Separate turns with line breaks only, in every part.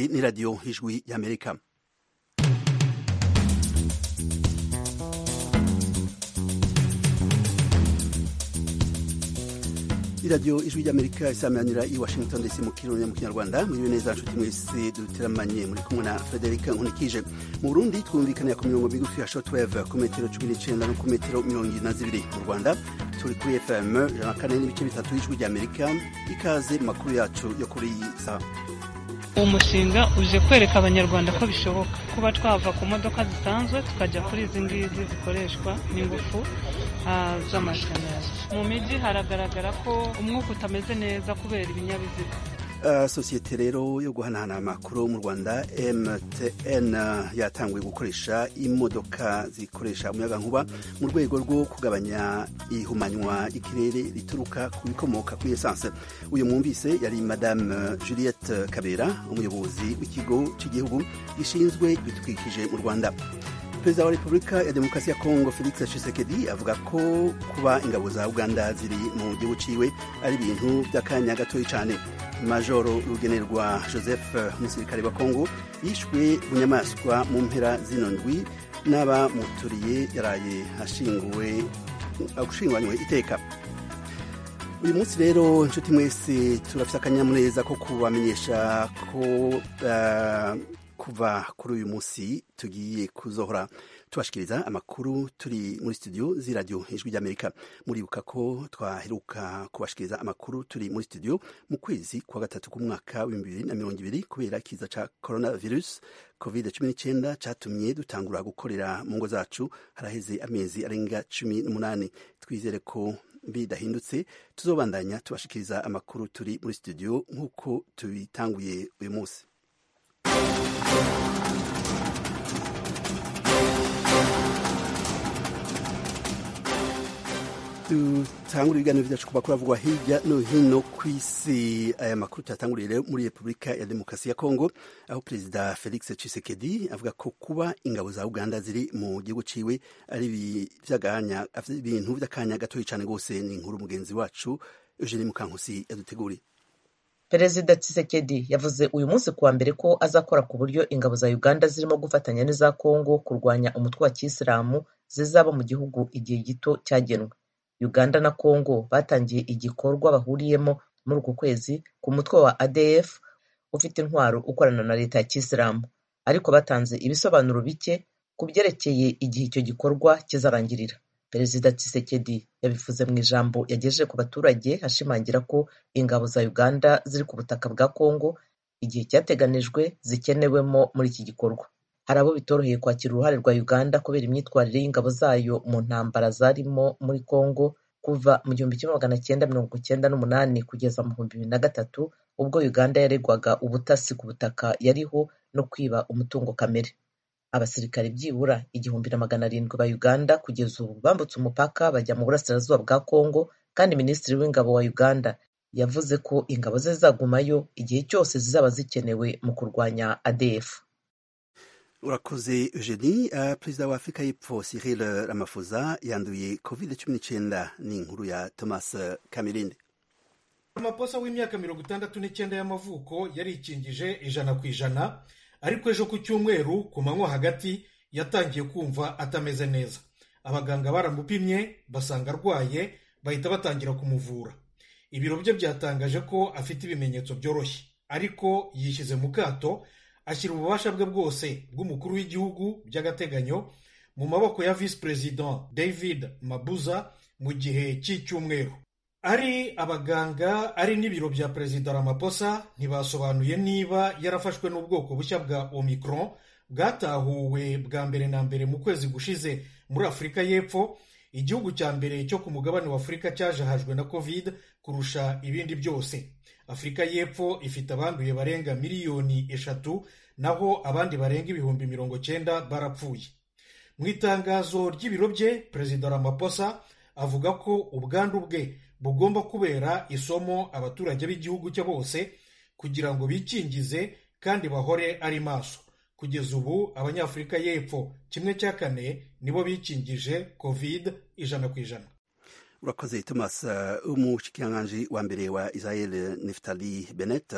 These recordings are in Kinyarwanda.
ni radio Ijwi ya Amerika. iradiyo ijwi ry'amerika isamanira i washington dc mu kirori mu kinyarwanda mwiriwe neza nshuti mwese duteramanye muri kumwe na frederic nkunikije mu burundi twumvikaniye ku mirongo migufi ya shotweve ku metero cumi n'icyenda no ku metero mirongo irindwi na zibiri mu rwanda turi kuri fm ijana na kane n'ibice bitatu y'ijwi ry'amerika ikaze mu makuru yacu yo kuri iyi saha
uwo mushinga uje kwereka abanyarwanda ko bishoboka kuba twava ku modoka zisanzwe tukajya kuri izi ngizi zikoreshwa n'ingufu z'amashanyarazi mu mijyi haragaragara ko umwuka utameze neza kubera ibinyabiziga
sosiyete rero yo guhanahana amakuru mu rwanda mtn yatanguye gukoresha imodoka zikoresha umuyagankuba mu rwego rwo kugabanya ihumanywa ikirere rituruka ku bikomoka kuri esanse uyu mwumvise yari madame juliette kabera umuyobozi w'ikigo cy'igihugu gishinzwe ibidukikije mu rwanda perezida wa repubulika ya demokarasi ya kongo felix tshisekedi avuga ko kuba ingabo za uganda ziri mu gihugu ciwe ari ibintu by'akanya gatoya cyane majoro rugenerwa joseph umusirikare wa kongo yishwe bunyamaswa mu mpera zino ndwi n'abamuturiye yaraye ashinguwe ashinguanywe iteka uyu munsi rero inshuti mwese turafite akanyamuneza ko kubamenyesha ko kuva kuri uyu munsi tugiye kuzohora tubashikiriza amakuru turi muri studio z'iradiyo ijwi ry'amerika muribuka ko twaheruka kubashikiriza amakuru turi muri studio mu kwezi kwa gatatu k'umwaka w'ibihumbi bibiri na mirongo ibiri kubera ikiza cya coronavirus covid cumi n'icyenda cyatumye dutangura gukorera mu ngo zacu haraheze amezi arenga cumi n'umunani twizere ko bidahindutse tuzobandanya tubashikiriza amakuru turi muri studio nk'uko tubitanguye uyu munsi dutangura ibiganiro byacu ku makuru avugwa hirya no hino ku isi aya makuru tuyatanguriye rero muri repubulika ya demokarasi ya kongo aho perezida felix tshisekedi avuga ko kuba ingabo za uganda ziri mu gihugu ciwe ari ibintu by'akanya gatoya cyane rwose ni inkuru mugenzi wacu eugene mukankusi yaduteguriye
perezida Tshisekedi yavuze uyu munsi kuwa mbere ko azakora ku buryo ingabo za uganda zirimo gufatanya n'iza kongo kurwanya umutwe wa kisilamu zizaba mu gihugu igihe gito cyagenwe uganda na kongo batangiye igikorwa bahuriyemo muri uku kwezi ku mutwe wa adf ufite intwaro ukorana na leta ya kisilamu ariko batanze ibisobanuro bike ku byerekeye igihe icyo gikorwa kizarangirira perezida Tshisekedi yabivuze mu ijambo yagejeje ku baturage ashimangira ko ingabo za uganda ziri ku butaka bwa kongo igihe cyateganijwe zikenewemo muri iki gikorwa hari abo bitoroheye kwakira uruhare rwa uganda kubera imyitwarire y'ingabo zayo mu ntambara zarimo muri kongo kuva mu gihumbi kimwe magana cyenda mirongo icyenda n'umunani kugeza mu bihumbi bibiri na gatatu ubwo uganda yaregwaga ubutasi ku butaka yariho no kwiba umutungo kamere abasirikare byibura igihumbi na magana arindwi ba uganda kugeza ubu bambutse umupaka bajya mu burasirazuba bwa kongo kandi minisitiri w'ingabo wa uganda yavuze ko ingabo ze zizagumayo igihe cyose zizaba zikenewe mu kurwanya adf
urakoze eugeni perezida wa afurika y'epfo cyril ramaphosa yanduye covid cumi n'icyenda ni inkuru ya thomas kamerinde
ramaphosa w'imyaka mirongo itandatu n'icyenda y'amavuko yarikingije ijana ku ijana ariko ejo ku cyumweru ku manywa hagati yatangiye kumva atameze neza abaganga baramupimye basanga arwaye bahita batangira kumuvura ibiro bye byatangaje ko afite ibimenyetso byoroshye ariko yishyize mu kato ashyira ububasha bwe bwose bw'umukuru w'igihugu by'agateganyo mu maboko ya visi perezida david mabuza mu gihe cy'icyumweru ari abaganga ari n'ibiro bya perezida ramaposa ntibasobanuye niba yarafashwe n'ubwoko bushya bwa omicron bwatahuwe bwa mbere na mbere mu kwezi gushize muri afurika y'epfo igihugu cya mbere cyo ku mugabane wa afurika cyajahajwe na covid kurusha ibindi byose afurika y'epfo ifite abanduye barenga miliyoni eshatu naho abandi barenga ibihumbi mirongo cyenda barapfuye mu itangazo ry'ibiro bye perezida ramaposa avuga ko ubwandu bwe bugomba kubera isomo abaturage b'igihugu cye bose kugira ngo bikingize kandi bahore ari maso kugeza ubu abanyafurika y'epfo kimwe cya kane nibo bikingije covid ijana ku ijana
urakoze thomas umushikiranganji wa mbere wa israel neftali benet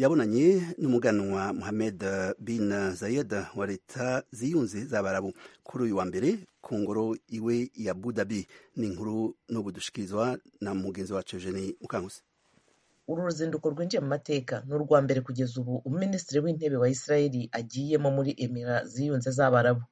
yabonanye n'umuganwa mohamed bin zayed wa leta ziyunze z'abarabu kuri uyu wa mbere ku ngoro iwe ya budabi ni inkuru n'ubu dushikirizwa na mugenzi wacu eugene mukankusi
uru ruzinduko rwinjiye mu mateka ni urwa mbere kugeza ubu umuminisitiri w'intebe wa israel agiyemo muri emira ziyunze z'abarabu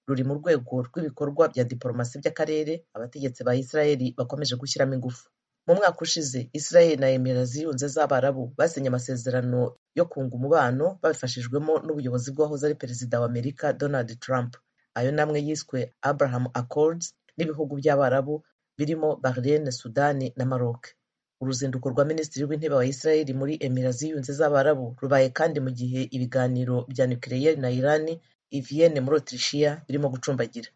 ruri mu rwego rw'ibikorwa bya diporomasi by'akarere abategetsi ba israel bakomeje gushyiramo ingufu mu mwaka ushize israel na emera ziyunze z'abarabu basinye amasezerano yo kunga umubano babifashijwemo n'ubuyobozi bw'uwahoze ari perezida wa amerika donald trump ayo namwe yiswe abraham accords n'ibihugu by'abarabu birimo bahrain sudani na maroc uruzinduko rwa minisitiri w'intebe wa israel muri emera ziyunze z'abarabu rubaye kandi mu gihe ibiganiro bya nukiliye na irani ivienne muri otirishiya birimo gucumbagira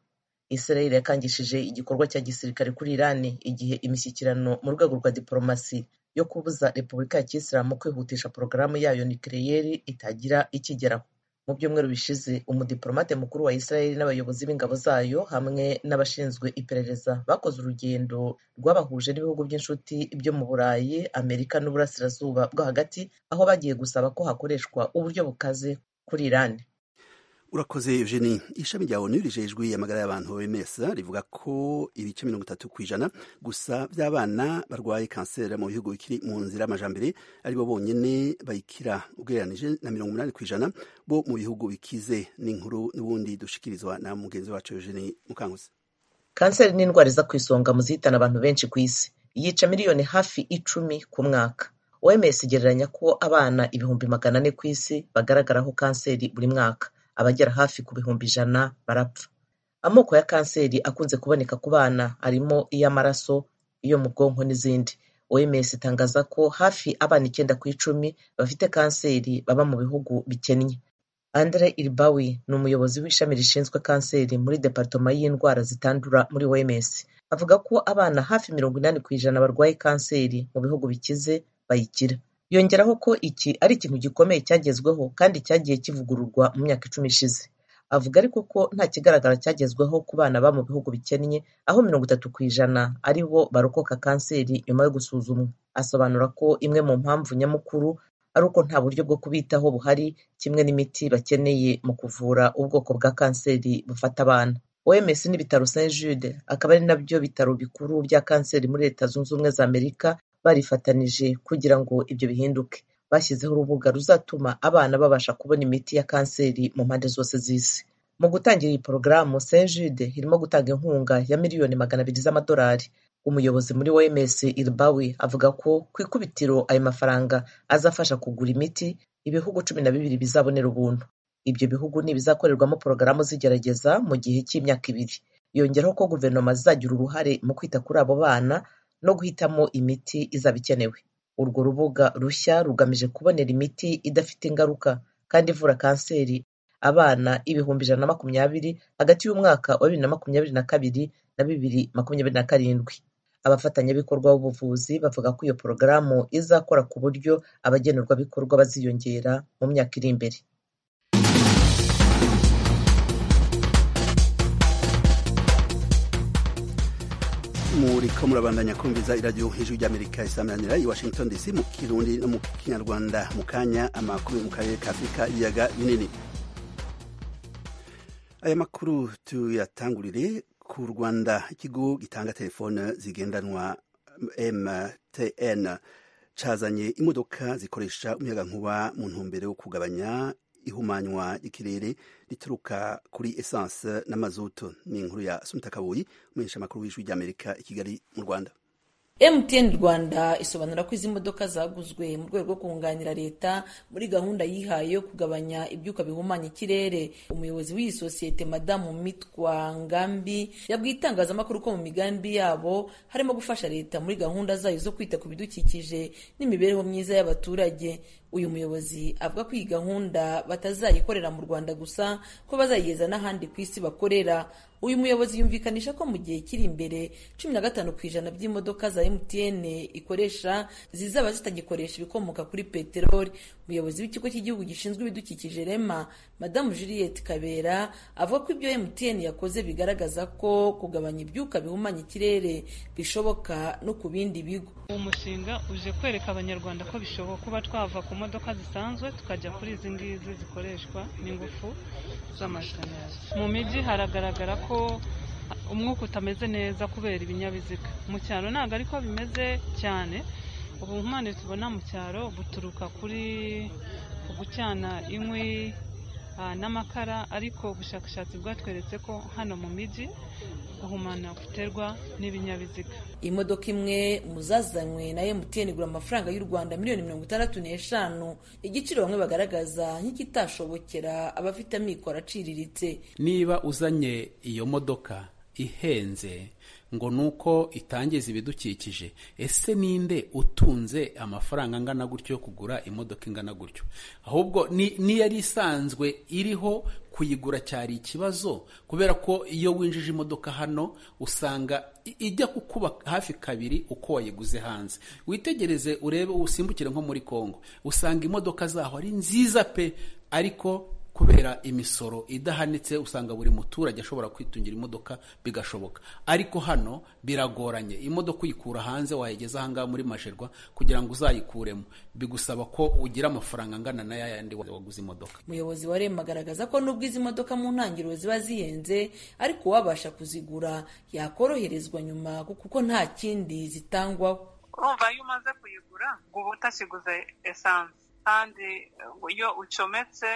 israel yakangishije igikorwa cya gisirikare kuri irani igihe imishyikirano mu rwego rwa diporomasi yo kubuza repubulika ya kisilamu kwihutisha porogaramu yayo nukleyeri itagira ikigeraho mu byumweru bishize umudiporomate mukuru wa israel n'abayobozi b'ingabo zayo hamwe n'abashinzwe iperereza bakoze urugendo rwabahuje n'ibihugu by'inshuti byo mu burayi amerika n'uburasirazuba bwo hagati aho bagiye gusaba ko hakoreshwa uburyo bukaze kuri irani
urakoze eugenie ishami rya onu rijejwe amagara y'abantu bemesa rivuga ko ibice mirongo itatu ku ijana gusa by'abana barwaye kanseri mu bihugu bikiri mu nzira y'amajambere aribo bonyine bayikira ugereranije na mirongo umunani ku ijana bo mu bihugu bikize n'inkuru n'ubundi dushikirizwa na mugenzi wacu eugenie mukanguzi
kanseri ni indwara iza ku isonga mu zihitana abantu benshi ku isi yica miliyoni hafi icumi ku mwaka oms igereranya ko abana ibihumbi magana ane ku isi bagaragaraho kanseri buri mwaka abagera hafi ku bihumbi ijana barapfa amoko ya kanseri akunze kuboneka ku bana harimo iy'amaraso iyo mu bwonko n'izindi oms itangaza ko hafi abana icyenda ku icumi bafite kanseri baba mu bihugu bikennye andre iribawi ni umuyobozi w'ishami rishinzwe kanseri muri departoma y'indwara zitandura muri oms avuga ko abana hafi mirongo inani ku ijana barwaye kanseri mu bihugu bikize bayikira yongeraho ko iki ari ikintu gikomeye cyagezweho kandi cyagiye kivugururwa mu myaka icumi ishize avuga ariko ko nta kigaragara cyagezweho ku bana ba mu bihugu bikennye aho mirongo itatu ku ijana ari bo barokoka kanseri nyuma yo gusuzumwa asobanura ko imwe mu mpamvu nyamukuru ari uko nta buryo bwo kubitaho buhari kimwe n'imiti bakeneye mu kuvura ubwoko bwa kanseri bufata abana oms n'ibitaro saint jude akaba ari nabyo bitaro bikuru bya kanseri muri leta zunze ubumwe za amerika barifatanije kugira ngo ibyo bihinduke bashyizeho urubuga ruzatuma abana babasha kubona imiti ya kanseri mu mpande zose z'isi mu gutangira iyi porogaramu saint jude irimo gutanga inkunga ya miliyoni magana abiri z'amadolari umuyobozi muri oms iribawi avuga ko ku ikubitiro ayo mafaranga azafasha kugura imiti ibihugu cumi na bibiri bizabonera ubuntu ibyo bihugu ni ibizakorerwamo porogaramu zigerageza mu gihe cy'imyaka ibiri yongeraho ko guverinoma zizagira uruhare mu kwita kuri abo bana no guhitamo imiti izaba ikenewe urwo rubuga rushya rugamije kubonera imiti idafite ingaruka kandi ivura kanseri abana ibihumbi ijana na makumyabiri hagati y'umwaka wa bibiri na makumyabiri na kabiri na bibiri makumyabiri na karindwi abafatanyabikorwa b'ubuvuzi bavuga ko iyo porogaramu izakora ku buryo abagenerwabikorwa baziyongera mu myaka iri imbere
muriko murabandanya kumviza iradiyo hejuru ry'amerika isamanira i washington dc mu kirundi no mu kinyarwanda mu kanya amakuru mu karere ka afurika ibiyaga binini aya makuru tuyatangurire ku rwanda ikigo gitanga telefone zigendanwa mtn cazanye imodoka zikoresha umuyagankuba mu ntumbero yo kugabanya ihumanywa ry'ikirere rituruka kuri esanse n'amazutu ni inkuru ya sumita kabuyi umuhesha amakuru w'ijwi ry'amerika i kigali mu rwanda
mtn rwanda isobanura ko izi modoka zaguzwe mu rwego rwo kunganira leta muri gahunda yihaye yo kugabanya ibyuka bihumanya ikirere umuyobozi w'iyi sosiyete madamu mitwa ngambi yabwiye itangazamakuru ko mu migambi yabo harimo gufasha leta muri gahunda zayo zo kwita ku bidukikije n'imibereho myiza y'abaturage uyu muyobozi avuga ko iyi gahunda batazayikorera mu rwanda gusa ko bazayigeza n'ahandi ku isi bakorera uyu muyobozi yumvikanisha ko mu gihe kiri imbere cumi na gatanu ku ijana by'imodoka za mtn ikoresha zizaba zitagikoresha ibikomoka kuri peteroli umuyobozi w'ikigo cy'igihugu gishinzwe ibidukikije rema madamu juliette kabera avuga ko ibyo mtn yakoze bigaragaza ko kugabanya ibyuka bihumanya ikirere bishoboka no ku bindi bigo
uwo mushinga uje kwereka abanyarwanda ko bishoboka kuba twava ku modoka zisanzwe tukajya kuri izi ngizi zikoreshwa n'ingufu z'amashanyarazi mu mijyi haragaragara ko umwuka utameze neza kubera ibinyabiziga mu cyaro ntabwo ariko bimeze cyane ubuhumane tubona mu cyaro buturuka kuri gucana inkwi n'amakara ariko ubushakashatsi bwatweretse ko hano mu mijyi guhumana guterwa n'ibinyabiziga
imodoka imwe mu zazanywe na emutiyeni igura amafaranga y'u rwanda miliyoni mirongo itandatu n'eshanu igiciro bamwe bagaragaza nk'ikitashobokera abafite amikoro aciriritse
niba uzanye iyo modoka ihenze ngo ni uko itangiza ibidukikije ese ninde utunze amafaranga angana gutyo yo kugura imodoka ingana gutyo ahubwo n'iyo yari isanzwe iriho kuyigura cyari ikibazo kubera ko iyo winjije imodoka hano usanga ijya kukuba hafi kabiri uko wayiguze hanze witegereze urebe usimbukire nko muri congo usanga imodoka zaho ari nziza pe ariko kubera imisoro idahanitse usanga buri muturage ashobora kwitungira imodoka bigashoboka ariko hano biragoranye imodoka uyikura hanze wayigeza ahangaha muri masherwa kugira ngo uzayikuremo bigusaba ko ugira amafaranga angana n'aya yandi waguze imodoka
umuyobozi wa rema agaragaza ko nubwo izi modoka mu ntangiriro ziba zihenze ariko uwabasha kuzigura yakoroherezwa nyuma kuko nta kindi zitangwaho
kumva iyo umaze kuyigura ngo uba utakiguze esanse kandi iyo ucometse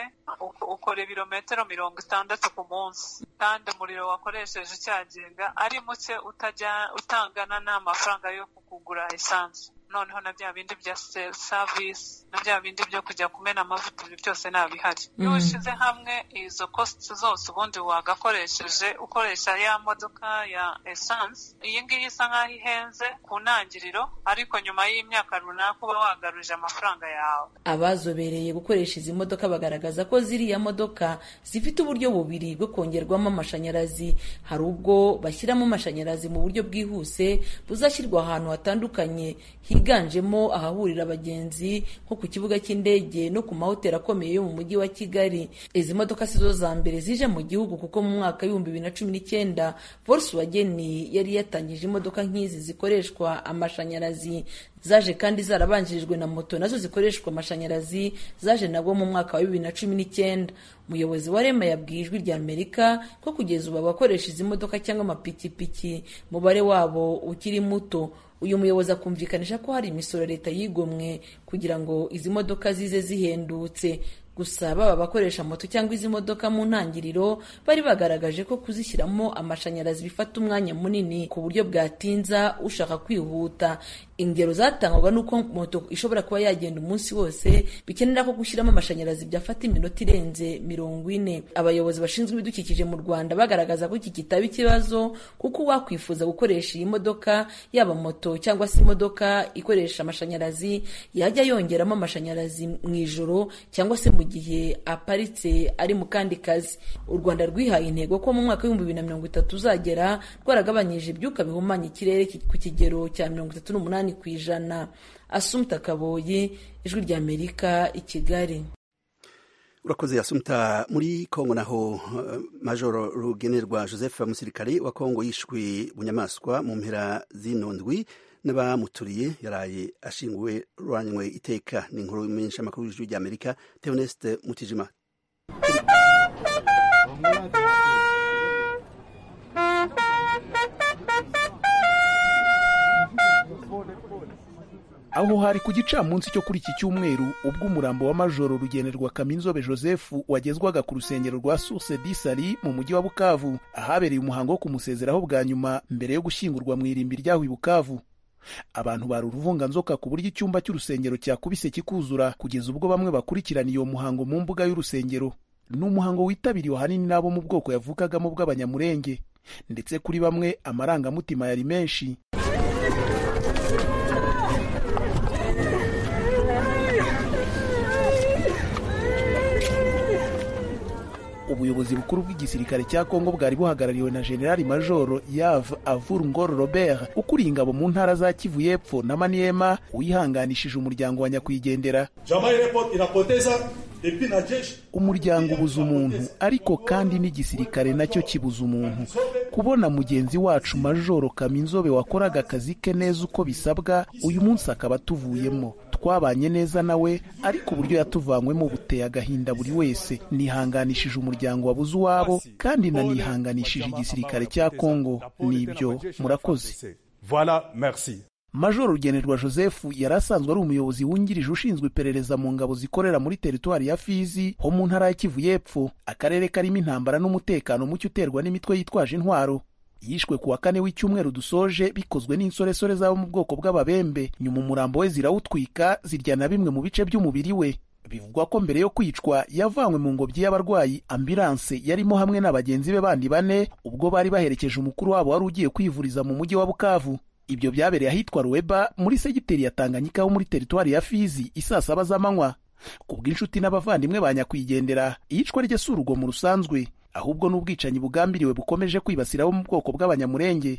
ukora ibirometero mirongo itandatu ku munsi kandi umuriro wakoresheje ucyagenga ari muke utangana n'amafaranga yo kugura esanse noneho na bya bindi bya savisi na bya bindi byo kujya kumena amavuta ibyo byose ntabihari iyo ushyize hamwe izo kositi zose ubundi wagakoresheje ukoresha ya modoka ya esanse iyi ngiyi isa nk'aho ihenze ku ntangiriro ariko nyuma y'imyaka runaka uba wagaruje amafaranga yawe
abazobereye gukoresha izi modoka bagaragaza ko ziriya modoka zifite uburyo bubiri bwo kongerwamo amashanyarazi hari ubwo bashyiramo amashanyarazi mu buryo bwihuse buzashyirwa ahantu hatandukanye higanjemo ahahurira abagenzi nko ku kibuga cy'indege no ku mahoteli akomeye yo mu mujyi wa kigali izi modoka si zo za mbere zije mu gihugu kuko mu mwaka w'ibihumbi bibiri na cumi n'icyenda volkswagen yari yatangije imodoka nk'izi zikoreshwa amashanyarazi zaje kandi zarabanjirijwe na moto nazo zikoreshwa amashanyarazi zaje nabwo mu mwaka wa bibiri na cumi n'icyenda umuyobozi wa rema yabwiye ijwi rya amerika ko kugeza ubu abakoresha izi modoka cyangwa amapikipiki umubare wabo ukiri muto uyu muyobozi akumvikanisha ko hari imisoro leta yigomwe kugira ngo izi modoka zize zihendutse gusa baba abakoresha moto cyangwa izi modoka mu ntangiriro bari bagaragaje ko kuzishyiramo amashanyarazi bifata umwanya munini ku buryo bwatinza ushaka kwihuta ingero zatangwaga n'uko moto ishobora kuba yagenda umunsi wose bikenera ko gushyiramo amashanyarazi byafata iminota irenze mirongo ine abayobozi bashinzwe ibidukikije mu rwanda bagaragaza ko iki kitaba ikibazo kuko uwakwifuza gukoresha iyi modoka yaba moto cyangwa se imodoka ikoresha amashanyarazi yajya yongeramo amashanyarazi mu ijoro cyangwa se mu gihe aparitse ari mu kandi kazi u rwanda rwihaye intego ko mu mwaka w'ibihumbi bibiri na mirongo itatu uzagera rwaragabanyije ibyuka bihumanya ikirere ku kigero cya mirongo itatu n'umunani ku ijana asumta kaboyi ijwi rya amerika i kigali
urakoze yasumta muri kongo naho majoro rugenerwa joseph umusirikare wa kongo yishwe bunyamaswa mu mpera z'ino ndwi n'abamuturiye yaraye ashinguwe ruranywe iteka ni inkuru menshi amakuru y'ijwi ry'amerika teoneste mutijima
aho hari ku gicamunsi cyo kuri iki cyumweru ubwo umurambo wa majoro rugenerwa kaminzobe joseph wagezwaga ku rusengero rwa source disari mu mujyi wa bukavu ahabereye umuhango wo kumusezeraho bwa nyuma mbere yo gushyingurwa mu irimbi ryaho i bukavu abantu bari uruvunganzoka ku buryo icyumba cy'urusengero cyakubise kikuzura kugeza ubwo bamwe bakurikirana iyo muhango mu mbuga y'urusengero ni umuhango witabiriwe ahanini n'abo mu bwoko yavukagamo bw'abanyamurenge ndetse kuri bamwe amarangamutima yari menshi ubuyobozi bukuru bw'igisirikare cya kongo bwari buhagarariwe na generali majoro yave avur ngoro robert ukuriye ingabo mu ntara za kivu y'epfo na maniema wihanganishije umuryango wa nyakwigendera umuryango ubuza umuntu ariko kandi n'igisirikare nacyo kibuza umuntu kubona mugenzi wacu majoro kaminzobe wakoraga akazi ke neza uko bisabwa uyu munsi akaba atuvuyemo twabanye neza nawe ariko uburyo yatuvanywemo buteye agahinda buri wese nihanganishije umuryango wabuze uwabo kandi nanihanganishije igisirikare cya kongo nibyo murakoze majoro rugenerwa joseph yari asanzwe ari umuyobozi wungirije ushinzwe iperereza mu ngabo zikorera muri teritwari ya fizi ho mu ntara ya kivu y'epfo akarere karimo intambara n'umutekano muke uterwa n'imitwe yitwaje intwaro yishwe ku wa kane w'icyumweru dusoje bikozwe n'insoresore z'abo mu bwoko bw'ababembe nyuma umurambo we zirawutwika zirya na bimwe mu bice by'umubiri we bivugwa ko mbere yo kwicwa yavanywe mu ngobyi y'abarwayi ambilanse yarimo hamwe na bagenzi be bandi bane ubwo bari baherekeje umukuru wabo wari ugiye kwivuriza mu mujyi wa bukavu ibyo byabereye ahitwa ruweba muri segiteri ya tanganyika ho muri teritwari ya fizi isaa saba z'amanywa ku bw'inshuti n'abavandimwe ba nyakwigendera iyicwa rye si urugomo rusanzwe ahubwo n'ubwicanyi bugambiriwe bukomeje kwibasira abo mu bwoko bw'abanyamurenge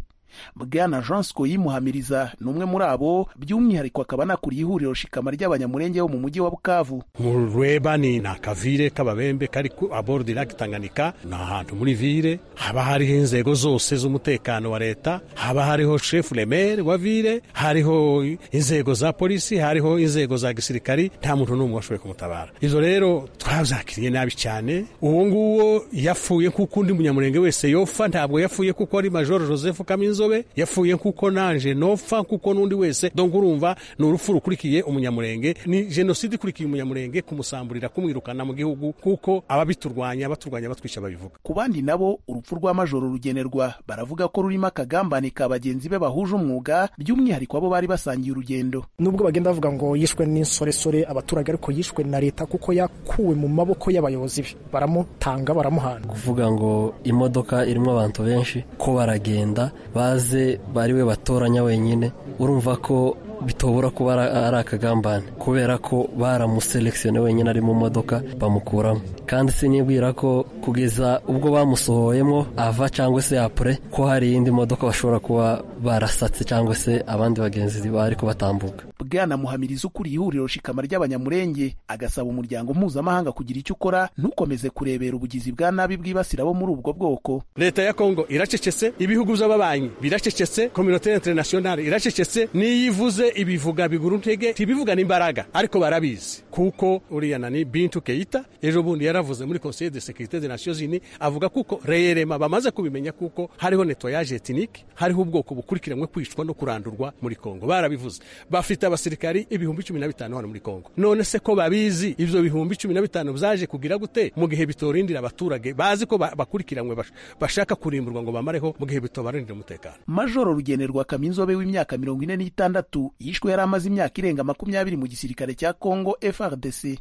bwana jean scoyi muhamiriza ni umwe muri abo by'umwihariko akaba anakuriye ihuriro shikama ry'abanyamurenge bo mu mujyi wa bukavu
murweba ni ni akavire k'ababembe kari ku abodi lake tanganyika ni ahantu muri vire haba hariho inzego zose z'umutekano wa leta haba hariho shefu remere wa vire hariho inzego za polisi hariho inzego za gisirikari nta muntu n'umwe washoboye kumutabara izo rero twazakiriye nabi cyane uwo nguwo yafuye nk'uko undi munyamurenge wese yopfa ntabwo yafuye kuko ari majoro joseph kaminzo yafuye kuko nanje nopfa kuko n'undi wese dongo urumva ni urupfu rukurikiye umunyamurenge ni jenoside ikurikiye umunyamurenge kumusamburira kumwirukana mu gihugu kuko ababiturwanya baturwanya batwica babivuga
ku bandi nabo urupfu rwa majoro rugenerwa baravuga ko rurimo akagambane ka bagenzi be bahuje umwuga by'umwihariko abo bari basangiye urugendo
nubwo bagenda bavuga ngo yishwe n'insoresore abaturage ariko yishwe na leta kuko yakuwe mu maboko y'abayobozi be baramutanga baramuhana
kuvuga ngo imodoka irimo abantu benshi ko baragenda ba baze bari we batoranya wenyine urumva ko bitobora kuba ari akagambane kubera ko baramuselekisiyone wenyine ari mu modoka bamukuramo kandi sinibwira ko kugeza ubwo bamusohoyemo ava cyangwa se apure ko hari iyindi modoka bashobora kuba barasatse cyangwa se abandi bagenzi bari kubatambuka
bwana muhamiriza ukuriye ihuriro shikama ry'abanyamurenge agasaba umuryango mpuzamahanga kugira icyo ukora ntukomeze kurebera ubugizi bwa nabi bwibasira abo muri ubwo bwoko
leta ya kongo iracecetse ibihugu by'ababanyi biracecetse kominote interinasiyonari iracecetse n'iyivuze ibivuga biguru ntege ntibivuga n'imbaraga ariko barabizi kuko uriya nani bintu keita ejo bundi yaravuze muri conseil de sécurité des nations unies avuga kuko reyerema bamaze kubimenya kuko hariho nettoyage ethnike hariho ubwoko bukurikiranwe kwicwa no kurandurwa muri kongo barabivuze bafite abasirikari ibihumbi cumi na bitanu hano muri kongo none se ko babizi ibyo bihumbi cumi na bitanu byaje kugira gute mu gihe bitorindira abaturage bazi ko bakurikiranwe bashaka kurimburwa ngo bamareho mu gihe bitobarindira umutekano
majoro rugenerwa kaminzobe w'imyaka mirongo ine n'itandatu yishwe yari amaze imyaka irenga makumyabiri mu gisirikare cya kongo frdc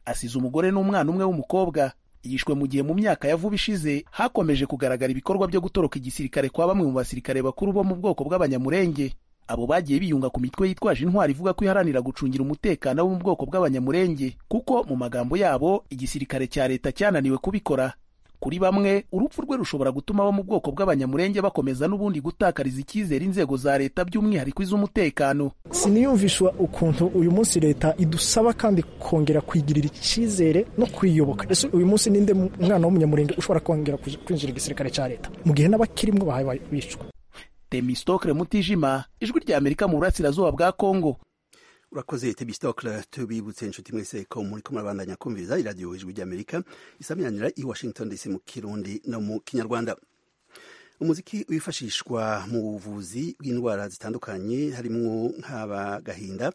asize umugore n'umwana umwe w'umukobwa yishwe mu gihe mu myaka ya vuba ishize hakomeje kugaragara ibikorwa byo gutoroka igisirikare kwa bamwe mu basirikare bakuru bo mu bwoko bw'abanyamurenge abo bagiye biyunga ku mitwe yitwaje intwari ivuga ko iharanira gucungira umutekano wo mu bwoko bw'abanyamurenge kuko mu magambo yabo igisirikare cya leta cyananiwe kubikora kuri bamwe urupfu rwe rushobora gutuma abo mu bwoko bw'abanyamurenge bakomeza n'ubundi gutakariza icyizere inzego za leta by'umwihariko iz'umutekano
siniyumvishwa ukuntu uyu munsi leta idusaba kandi kongera kwigirira icyizere no kwiyoboka ese uyu munsi ninde mwana w'umunyamurenge ushobora kongera kwinjira igisirikare cya leta mu gihe n'abakirimo bahaye bicwa
temistokle mutijima ijwi rya amerika mu burasirazuba bwa kongo
urakoze tebisitokle tubibutse inshuti mwese ko muri ko murabandanya kumviriza iradiyo ijwi ry'amerika isamiranira i washington dc mu kirundi no mu kinyarwanda umuziki wifashishwa mu buvuzi bw'indwara zitandukanye harimo nk'abagahinda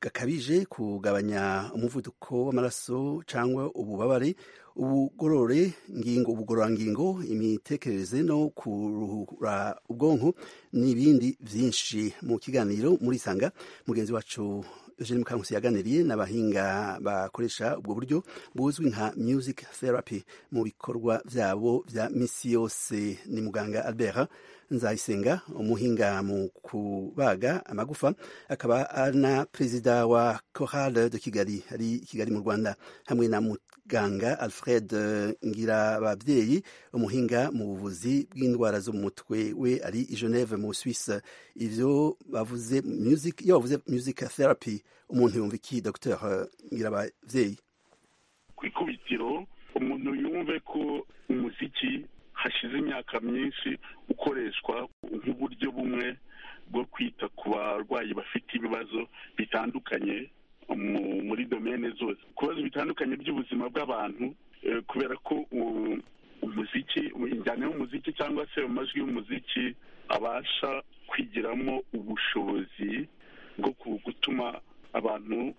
gakabije kugabanya umuvuduko w'amaraso cyangwa ububabare ubugorore ngingo ubugororangingo imitekerereze no kuruhura ubwonko n'ibindi byinshi mu kiganiro muri sanga mugenzi wacu Eugene Mukankusi yaganiriye n'abahinga bakoresha ubwo buryo buzwi nka music therapy mu bikorwa byabo bya misi yose ni muganga Albert Nzayisenga umuhinga mu kubaga amagufa akaba ana perezida wa Chorale de Kigali ari Kigali mu Rwanda hamwe na muganga alfred ngirababyeyi umuhinga mu buvuzi bw'indwara zo mu mutwe we ari i geneve mu suisse ivyo bavuze music iyo bavuze music therapy umuntu yumva iki dr ngirababyeyi
ku ikubitiro umuntu yumve ko umuziki hashize imyaka myinshi ukoreshwa nk'uburyo bumwe bwo kwita ku barwayi bafite ibibazo bitandukanye muri domene zose ku bibazo bitandukanye by'ubuzima bw'abantu kubera ko umuziki injyana y'umuziki cyangwa se amajwi y'umuziki abasha kwigiramo ubushobozi bwo gutuma abantu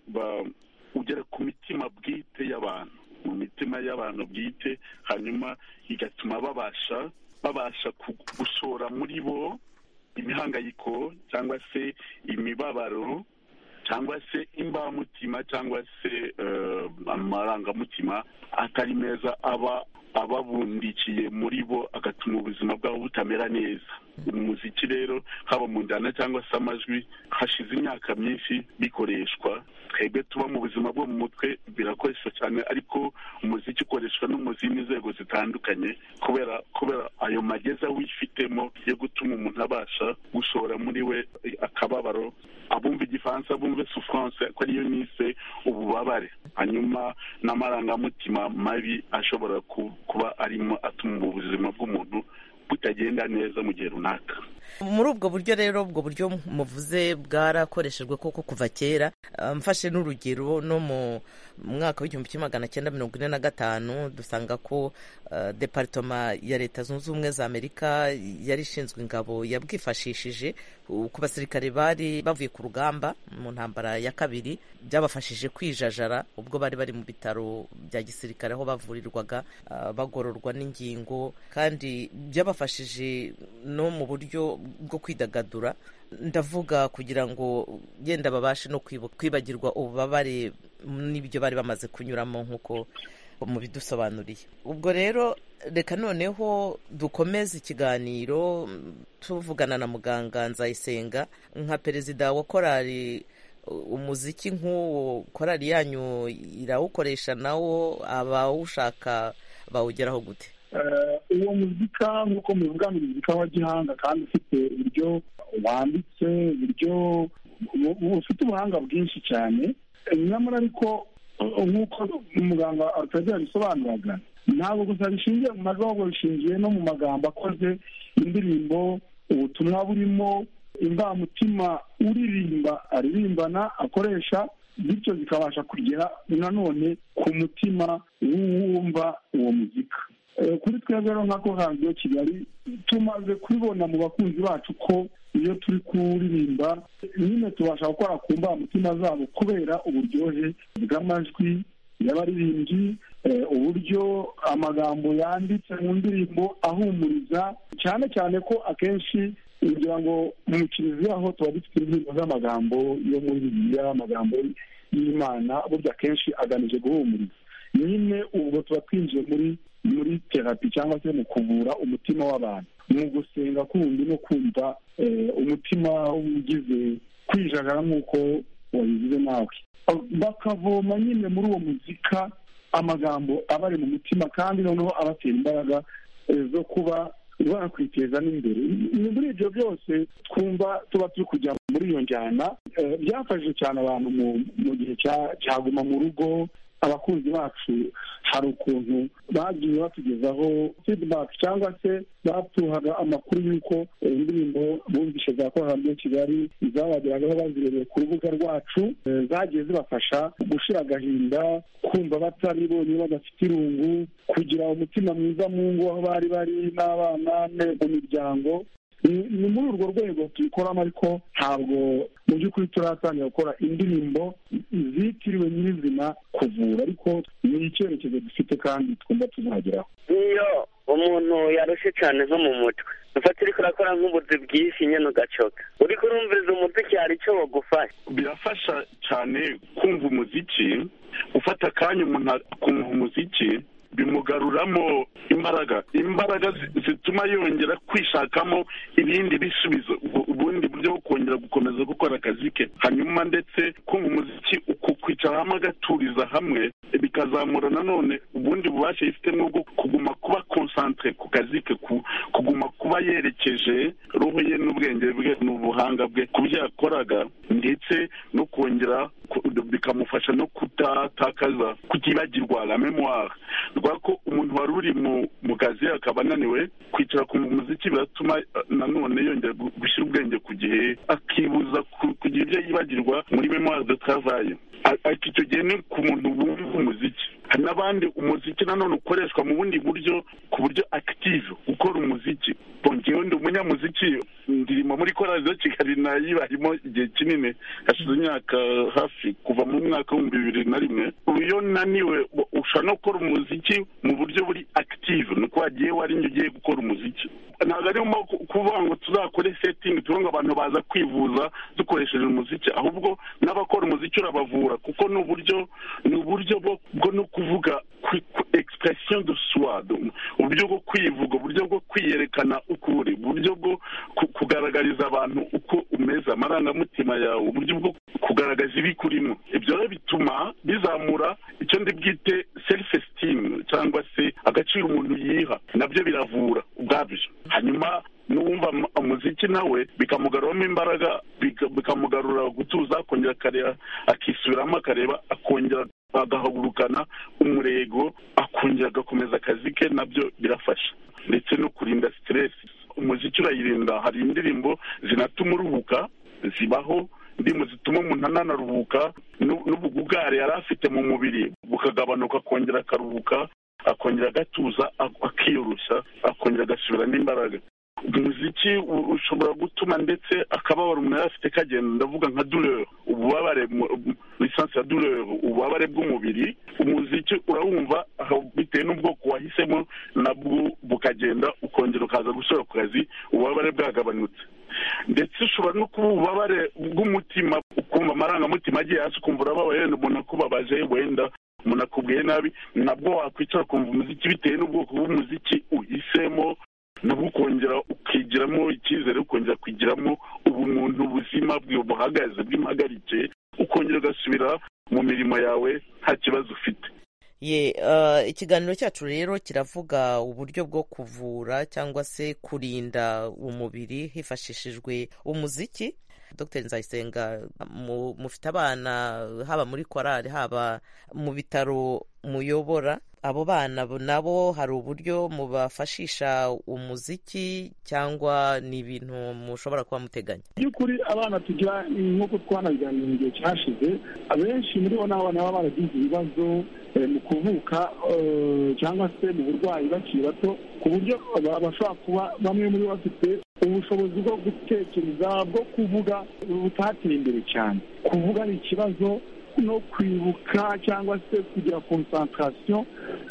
ugera ku mitima bwite y'abantu mu mitima y'abantu bwite hanyuma igatuma babasha babasha gushora muri bo imihangayiko cyangwa se imibabaro cyangwa se imbamutima cyangwa se amarangamutima atari meza aba ababundikiye muri bo agatuma ubuzima bwabo butamera neza umuziki rero haba mu njyana cyangwa se amajwi hashize imyaka myinshi bikoreshwa twebwe tuba mu buzima bwo mu mutwe birakoreshwa cyane ariko umuziki ukoreshwa no mu zindi nzego zitandukanye kubera kubera ayo mageza wifitemo yo gutuma umuntu abasha gushora muri we akababaro abumva igifaransa bumve souffrance ko ariyo nise ububabare hanyuma n'amarangamutima mabi ashobora kuba arimo atuma ubuzima bw'umuntu butagenda neza mu gihe runaka
muri ubwo buryo rero ubwo buryo muvuze bwarakoreshejwe koko kuva kera mfashe n'urugero no mu mwaka w'igihumbi kimwe magana cyenda mirongo ine na gatanu dusanga ko deparitoma ya leta zunze ubumwe za amerika yari ishinzwe ingabo yabwifashishije ku basirikare bari bavuye ku rugamba mu ntambara ya kabiri byabafashije kwijajara ubwo bari bari mu bitaro bya gisirikare aho bavurirwaga bagororwa n'ingingo kandi byabafashije no mu buryo bwo kwidagadura ndavuga kugira ngo yenda babashe no kwibagirwa ububabare n'ibyo bari bamaze kunyuramo nk'uko mubidusobanuriye ubwo rero reka noneho dukomeze ikiganiro tuvugana na muganga nzayisenga nka perezida wa korali umuziki nk'uwo korali yanyu irawukoresha nawo abawushaka bawugeraho gute
uwo muzika nk'uko mubivuga ni umuzika wa gihanga kandi ufite uburyo wanditse uburyo ufite ubuhanga bwinshi cyane nyamara ariko nk'uko umuganga atagera yabisobanuraga ntabwo gusa bishingiye mu majwi ahubwo bishingiye no mu magambo akoze indirimbo ubutumwa burimo imvamutima uririmba aririmbana akoresha bityo zikabasha kugera nanone ku mutima w'uwumva uwo muzika kuri twebwe rero nka kohanziyo kigali tumaze kubibona mu bakunzi bacu ko iyo turi kuririmba nyine tubasha gukora ku mbamutima zabo kubera uburyohe bw'amajwi y'abaririmbyi uburyo amagambo yanditse mu ndirimbo ahumuriza cyane cyane ko akenshi kugira ngo mu kiliziya ho tuba dufite indirimbo z'amagambo yo muri bibiliya amagambo y'imana burya akenshi agamije guhumuriza nyine ubwo tuba twinjiye muri muri terapi cyangwa se mu kuvura umutima w'abantu mu gusenga kundi no kumva umutima ugize kwijagara nk'uko wabigize nawe bakavoma nyine muri uwo muzika amagambo aba ari mu mutima kandi noneho abatera imbaraga zo kuba bakwiteza n'imbere muri ibyo byose twumva tuba turi kujya muri iyo njyana byafashije cyane abantu mu gihe cyaguma mu rugo abakunzi bacu hari ukuntu bagiye batugezaho feedback cyangwa se batuhaga amakuru y'uko indirimbo bumvishe za korariyo kigali zabageragaho bazirebeye ku rubuga rwacu zagiye zibafasha gushira agahinda kumva batari bonyine badafite irungu kugira umutima mwiza mu ngo aho bari bari n'abana mu miryango ni muri urwo rwego tubikoramo ariko ntabwo mu by'ukuri turatangira gukora indirimbo zitiriwe nyirizina kuvura ariko ni icyerekezo dufite kandi twumva tuzageraho
iyo umuntu yarushye cyane nko mu mutwe ufata uri kurakora nk'ubuzi bw'isi nyine ugacoka uri kurumviriza umuziki hari icyo wagufasha
birafasha cyane kumva umuziki ufata akanya umuntu akumva umuziki bimugaruramo imbaraga imbaraga zituma yongera kwishakamo ibindi bisubizo ubundi uburyo bwo kongera gukomeza gukora akazi ke hanyuma ndetse kumva umuziki ukwicara hamwe agaturiza hamwe bikazamura nanone ubundi bubasha yifitemo bwo kuguma kuba konsantere ku kazi ke ku- kuguma kuba yerekeje roho ye n'ubwenge bwe n'ubuhanga bwe ku byo yakoraga ndetse no kongera ku- bikamufasha no kutatakaza kutibagirwa la memoire rwa ko umuntu wari uri mu- mu kazi akaba ananiwe kwicara ku muziki biratuma eh, nanone yongera gu- gushyira ubwenge ku gihe akibuza ku- kugira ibyo yibagirwa muri memoire de travail A- ariko icyo gihe ni ku muntu wumva umuziki hari n'abandi umuziki nanone ukoreshwa mu bundi buryo ku buryo active gukora umuziki Bon, njyewe ndi umunyamuziki ndirimo muri korali za kigali nayibarimo igihe kinini hashize imyaka hafi kuva mu mwaka w'ibihumbi bibiri na rimwe ubu iyo naniwe bo- ushobora no gukora umuziki mu buryo buri active ni uko wagiye warinye ugiye gukora umuziki ntabwo arimo ku- kuvuga ngo tuzakore setting tubona ngo abantu baza kwivuza dukoresheje umuziki ahubwo n'abakora umuziki urabavura kuko ni uburyo ni uburyo bwo bwo no kuvuga kwi- ku- expression de soi du- uburyo bwo kwivuga uburyo bwo kwiyerekana uko uri uburyo bwo ku- kugaragariza abantu uko umeze amarangamutima yawe uburyo bwo kugaragaza ibikurimo ibyo rero bituma bizamura icyo ndi bwite self esteem cyangwa se agaciro umuntu yiha nabyo biravura ubwabyo hanyuma n'uwumva mu- umuziki nawe bikamugaruramo imbaraga bika- bikamugarura gutuza akongera akareba akisubiramo akareba akongera agahagurukana umurego akongera agakomeza akazi ke nabyo birafasha ndetse no kurinda stress umuziki urayirinda hari indirimbo zinatuma uruhuka zibaho indirimbo zituma umuntu ananaruhuka n'u- n'ubugugare yari afite mu mubiri bukagabanuka akongera akaruhuka akongera agatuza ak- akiyoroshya akongera agasubiramo imbaraga umuziki u- ushobora gutuma ndetse akababaro umuntu yari afite kagenda ndavuga nka dureur ububabare lisansi ya dureur ububabare bw'umubiri umuziki urawumva aho bitewe n'ubwoko wahisemo nabwo bukagenda ukongera ukaza gusubira ku kazi ububabare bwagabanutse ndetse ushobora no kuba ububabare bw'umutima ukumva amarangamutima agiye hasi ukumva urababaye wenda umuntu akubabaje wenda umuntu akubwiye nabi nabwo wakwicara ukumva umuziki bitewe n'ubwoko bw'umuziki uhisemo nabwo ukongera ukigiramo icyizere ukongera kwigiramo ubumuntu ubuzima bwe buhagaze bw'impagarike ukongera ugasubira mu mirimo yawe nta kibazo ufite
ye uh, ikiganiro cyacu rero kiravuga uburyo bwo kuvura cyangwa se kurinda umubiri hifashishijwe umuziki dr nzayisenga mu- mufite abana haba muri korali haba mu bitaro muyobora abo bana bo- nabo hari uburyo mubafashisha umuziki cyangwa ni ibintu mushobora kuba muteganya
by'ukuri abana tugira nk'uko twanabiganira mu gihe cyashize abenshi muri bo ni abana baba baragize ibibazo eh, mu kuvuka eh, cyangwa se mu burwayi bakiri bato ku buryo ba- bashobora kuba bamwe muri bo bafite ubushobozi bwo gutekereza bwo kuvuga butateye imbere cyane kuvuga ni ikibazo no kwibuka cyangwa se kugira konsantarasiyo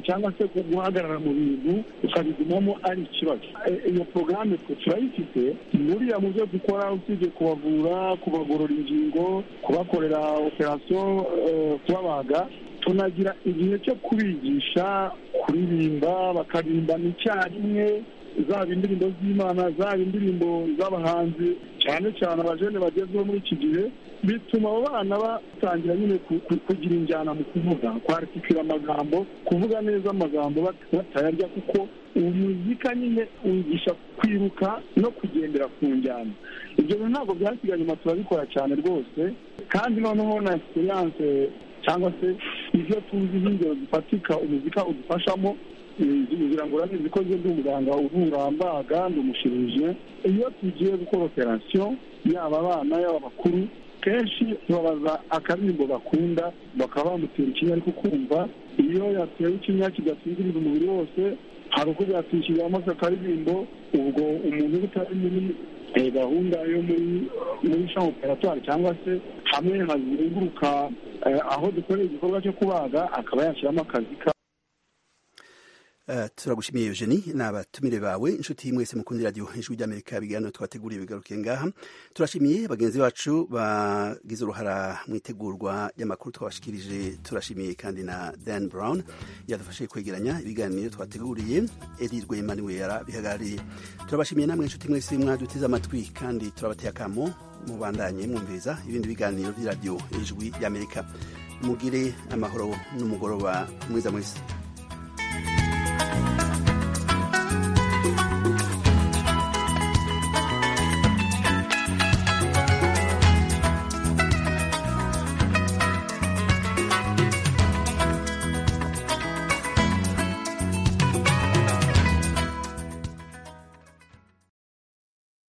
cyangwa se guhagarara mu bintu ukabigumamo ari ikibazo Eh, iyo porogaramu twe turayifite buriya mu byo dukora usibye kubavura kubagorora ingingo kubakorera operasiyo eh, kubabaga tunagira igihe cyo kubigisha kuririmba bakaririmbana icyarimwe zaba indirimbo z'imana zaba indirimbo z'abahanzi cyane cyane abajene bagezweho muri iki gihe bituma abo bana batangira nyine ku- ku- kugira injyana mu kuvuga kwaritikira amagambo kuvuga neza amagambo bat- batayarya kuko umuzika nyine wigisha kwiruka no kugendera ku njyana ibyo bintu ntabwo byasigaye inyuma turabikora cyane rwose kandi noneho na siyanse cyangwa se ibyo tuzi nk'ingero zifatika umuzika udufashamo ngira ngo urane zikoze n'umuganga uvura ambaga ndi umushirije iyo tugiye gukora operasiyo yaba abana yaba abakuru kenshi tubabaza akaririmbo bakunda bakaba bamutera ikinya ariko kumva iyo yatewe ikinya kidasinziriza umubiri wose hari uko byatwishyuriramo akaririmbo ubwo umuntu uba utari muri eh, gahunda yo muri muri shampo operatwari cyangwa se hamwe hazenguruka eh, aho dukorera igikorwa cyo kubaga akaba yashyiramo akazi ka
turagushimiye Eugenie ni abatumire bawe inshuti mwese mukundi radiyo ijwi ry'amerika ibiganiro twateguriye bigarukiye ngaha turashimiye bagenzi bacu bagize uruhara mu itegurwa ry'amakuru twabashikirije turashimiye kandi na dan brown yadufashije kwegeranya ibiganiro twateguriye eri rwema niwe yarabihagarariye turabashimiye namwe inshuti mwese mwaduteze amatwi kandi turabateye akamo mubandanye mwumviriza ibindi biganiro by'iradiyo ijwi ry'amerika mugire amahoro n'umugoroba mwiza mwese